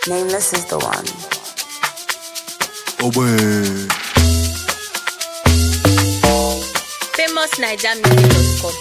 Nameless is the one. Oh boy. famousnigermusic.com.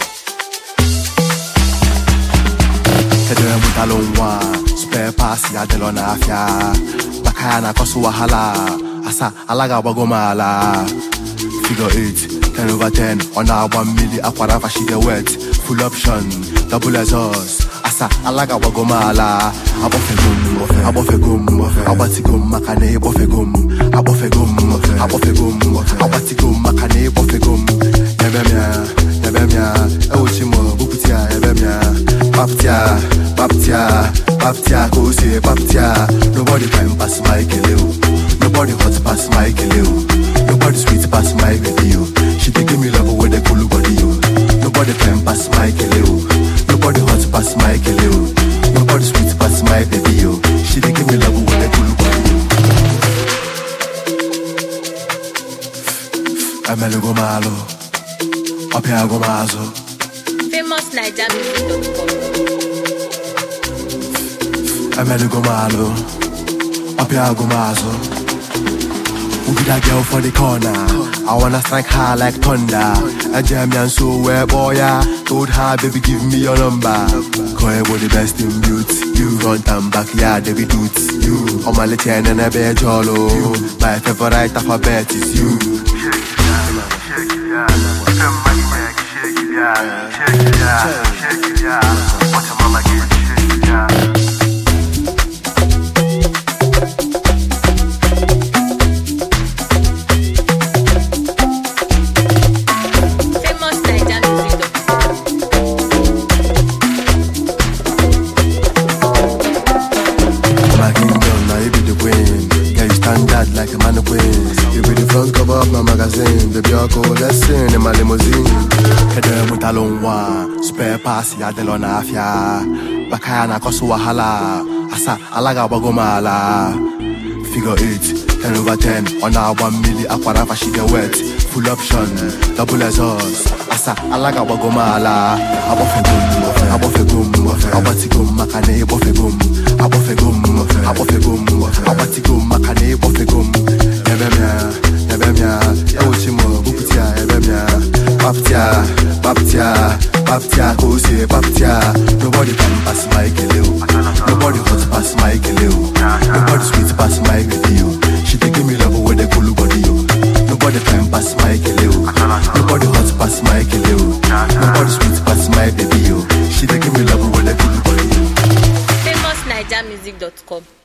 Kedu mutalo nwa spare pass ya delo na afia baka ya na kosu wahala asa alaga agbago m ala figure 8 10 over 10 ọ na-agba mmiri akwara afa she dey wet full option double exhaust asa alaga agbago m ala agbọfego m agbọfego m agbatigo m maka na ịgbọfego m agbọfego m agbọfego m agbatigo m maka na ịgbọfego m ebe m ya ebe m ya ewuchi m bupụta ya ebe m ya paptia paptia paptia ka o si paptia nobody can pass my kele o nobody hot pass my kele o nobody sweet pass my baby o she dey give me love wey dey cool body o nobody can pass my kele o nobody hot pass my kele o nobody sweet pass my baby o she dey give me love wey dey cool body o. emelugo m alụ ọpịago m azụ famousnigermusic.com. emelugo m alụ ọpịago m azụ Who be that girl for the corner? I wanna strike her like thunder. I jam ya so where boy ya Told her baby give me your number. Call you the best in beauty. You front and back yeah they be dudes. You on my little and a bed jolo. My favorite alphabet is you. famousnigermusic.com. My kingdom, now you be the queen. Yeah, you stand out like a mannequin. You be the front cover of my magazine. Baby, I'll go lesson in my limousine. Kede mutalo nwa, spare pass ya delo na afia. Bakaya na kosu wahala. Asa, alaga bago mala. Figure 8, 10 over 10. On our 1 milli, akwara fa she get wet. Full option, double exhaust. Asa, alaga bago mala. Abofegum, abofegum, abatigum, makane, abofegum. Abofegum, abofegum, abatigum, makane, abofegum. Ebemia, ebemia, ewuchimo, buputia, ebemia. Baptia, baptia, baptia, go say baptia. Nobody can pass my keleo. Nobody hot pass my keleo. Nobody sweet pass my video. She dey give me love with the cool body yo. Nobody can pass my keleo. Nobody hot pass my keleo. Nobody sweet pass my baby yo. She dey give me love with the cool body yo. famousnigermusic.com.